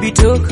Abitok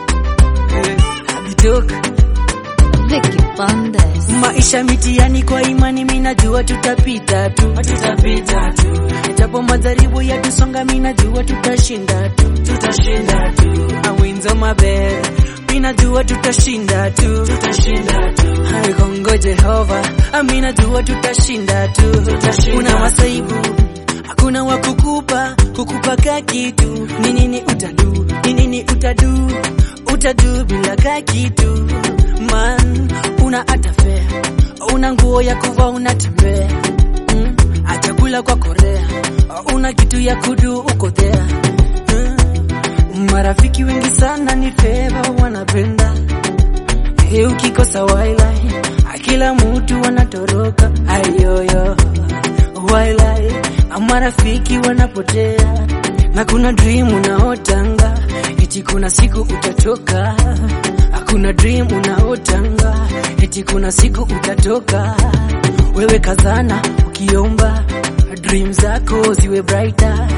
Abitok Vicky Bandes. Maisha mitiani kwa imani minajua tutapita tu tutapita tu Japo madharibu yatusonga minajua tutashinda tu tutashinda tu Awinzo mabe minajua tutashinda tu tutashinda tu Hai Kongo Jehova aminajua tutashinda tu tutashinda Una masaibu hakuna wa kukupa kukupa ka kitu ni nini utadu ni nini utadu utadu bila ka kitu man una atafea una nguo ya kuvaa unatembea mm. achakula kwa korea una kitu ya kudu uko there mm. marafiki wengi sana ni feva wanapenda Hey, ukikosa wailai kila mtu wanatoroka ayoyo wailai marafiki wanapotea na kuna dream unaotanga eti kuna siku utatoka hakuna dream unaotanga eti kuna siku utatoka wewe kazana ukiomba dream zako ziwe brighter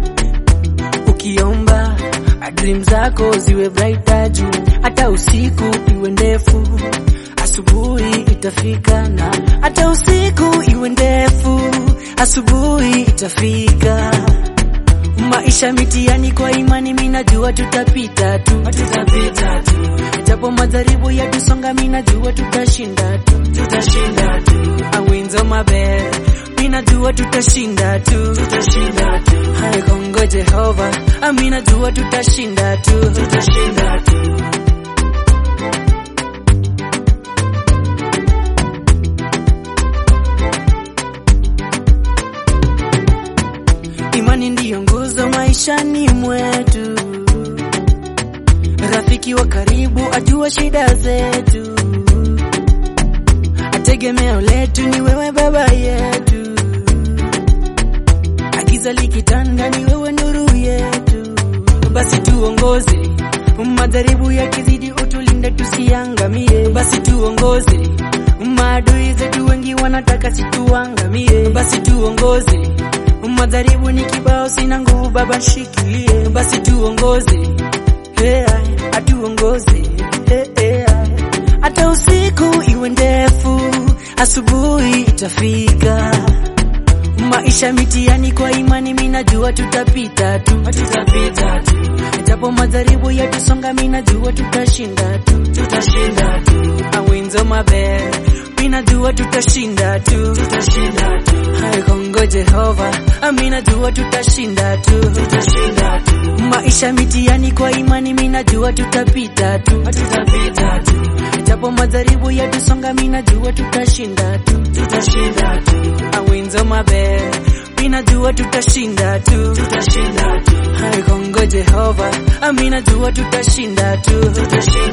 ukiomba dream zako ziwe brighter juu hata usiku iwe ndefu asubuhi itafika na hata usiku iwe ndefu asubuhi itafika maisha mitiani kwa imani minajua tutapita tu tutapita tu japo madharibu yatusonga minajua tutashinda tu tutashinda tu awinzo mabe minajua tutashinda tu tutashinda tu hai Kongo Jehova aminajua tutashinda tu tutashinda tu Imani ndiyo nguzo maishani mwetu, rafiki wa karibu ajua shida zetu, ategemeo letu ni wewe baba yetu, agiza likitanda ni wewe nuru yetu, basi tuongoze madharibu yakizidi, utulinde tusiangamie, basi tuongoze maadui zetu wengi wanataka situangamie, basi tuongoze madharibu ni kibao, sina nguvu baba, shikilie basi tuongoze, hey, atuongoze hey, hey, hata usiku iwe ndefu, asubuhi itafika. Maisha mitiani kwa imani, minajua tutapita tu, tutapita tu, japo madharibu yatusonga, minajua tutashinda tu, tutashinda tu, awinzo mabe minajua tutashinda tu, tutashinda tu, hai Kongo Jehova, aminajua tutashinda tu, tutashinda tu, maisha mitiani kwa imani, minajua tutapita tu, tutapita tu, japo madharibu yatusonga, minajua tutashinda tu, tutashinda tu, awinzo mabe minajua tutashinda tu, tutashinda tu, hai Kongo Jehova, aminajua tutashinda tu, tutashinda